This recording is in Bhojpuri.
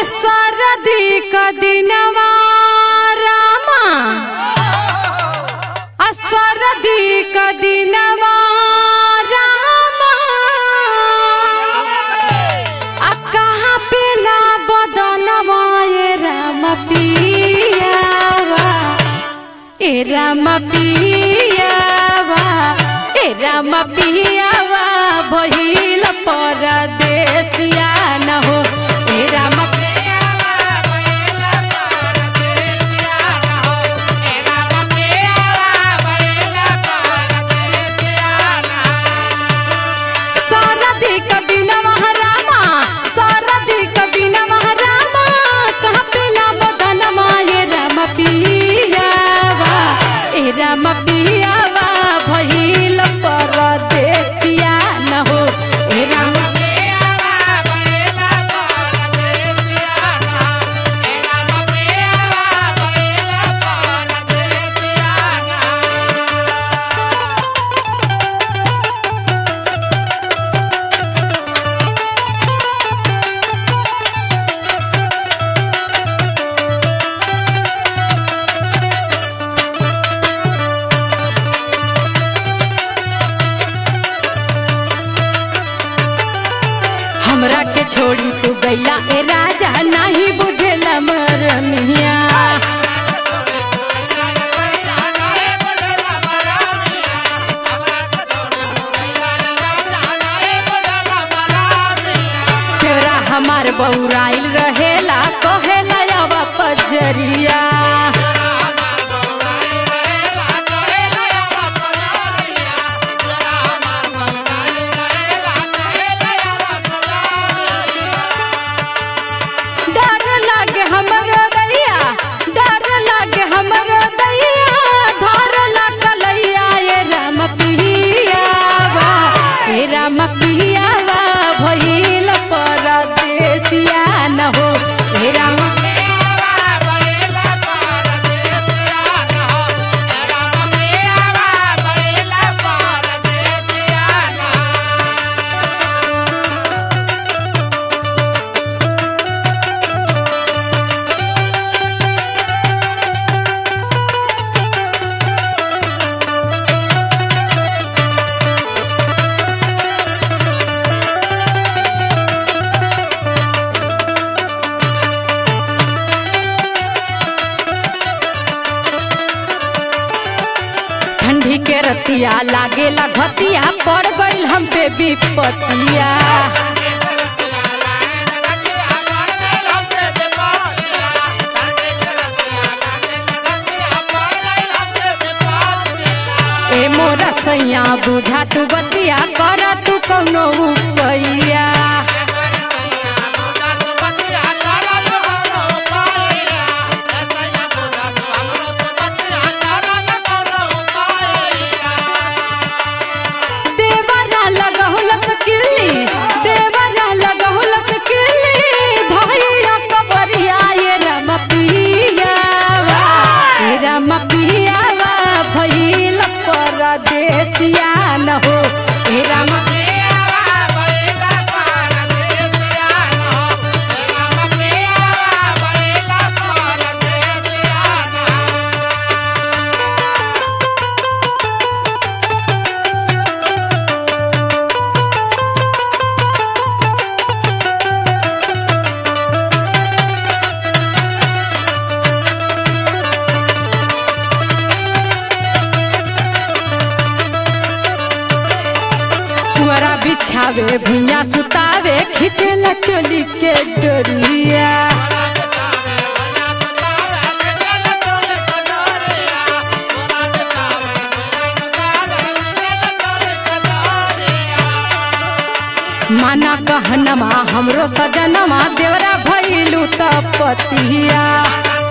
सरदी क दिनवा रामा आ सरदी क दिनवा रामा आ कहाँ पेला बदनवा ए राम पियावा ए राम पियावा ए राम पियावा भइल परदेसिया न हो ए राम सरदी क दिनवा रामा सरदी क दिनवा रामा कहाँ पेला बदनवा ए राम पियावा ए राम पियावा भइल परदेसिया न हो ए राम हमरा के छोड़ी तू गैला ए राजा नहीं बुझेला मरनिया तेरा हमार बौराइल रहेला कहेला अब पजरिया डर लागे हमरो दैया डर लागे हमरो दैया धर लगलैया ए राम पियावा ए राम पियावा भइल परदेसिया न हो ए राम ठंडी के रतिया लागेला घतिया पड़ गइल हम पे विपतिया ए मोरा सैया बुझा तू बतिया कर तू कौनो उपैया देवरा लगहुलक किल्ली देवरा लगहुलक किल्ली भैया कबरिया ये राम पियावा ये राम पियावा भइल परदेसिया न हो ये राम पुअरा बिछावे भुइया सुतावे खिचेला चोली के डोरिया माना कहनमा हमरो सजनमा देवरा भइलु त पतिया